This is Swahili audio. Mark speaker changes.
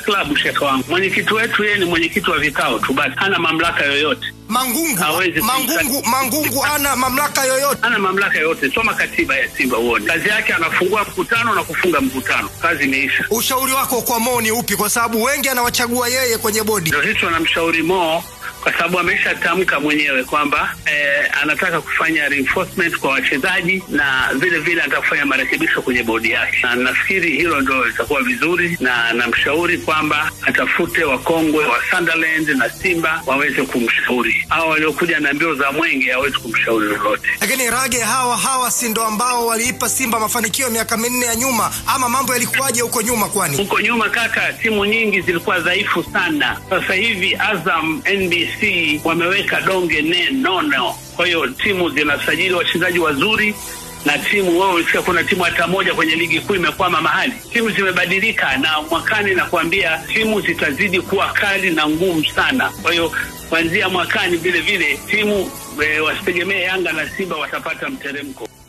Speaker 1: klabu, shekhe wangu. Mwenyekiti wetu yeye ni mwenyekiti wa vikao tu basi, hana mamlaka yoyote,
Speaker 2: Mangungu,
Speaker 1: Hawezi
Speaker 2: Mangungu, Mangungu hana mamlaka yoyote.
Speaker 1: hana mamlaka yoyote. Soma katiba ya Simba uone kazi yake, anafungua mkutano na kufunga mkutano, kazi imeisha.
Speaker 2: Ushauri wako kwa Mo ni upi? Kwa sababu wengi anawachagua yeye kwenye bodi.
Speaker 1: Ndio hicho namshauri Mo kwa sababu ameshatamka mwenyewe kwamba eh, anataka kufanya reinforcement kwa wachezaji na vile vile anataka kufanya marekebisho kwenye bodi yake, na nafikiri hilo ndo litakuwa vizuri, na namshauri kwamba atafute wakongwe wa Sunderland na Simba waweze kumshauri. Hao waliokuja na mbio za mwenge hawezi kumshauri lolote.
Speaker 2: Lakini Rage, hawa hawa si ndo ambao waliipa Simba mafanikio miaka minne ya nyuma, ama mambo yalikuwaje huko nyuma? Kwani
Speaker 1: Huko nyuma kaka, timu nyingi zilikuwa dhaifu sana. Sasa hivi Azam, NBC wameweka donge ne nono, kwa hiyo timu zinasajili wachezaji wazuri na timu wao ulisikia kuna timu hata moja kwenye ligi kuu imekwama mahali. Timu zimebadilika, na mwakani nakwambia timu zitazidi kuwa kali na ngumu sana. Kwa hiyo kuanzia mwakani vile vile timu e, wasitegemee Yanga na Simba watapata mteremko.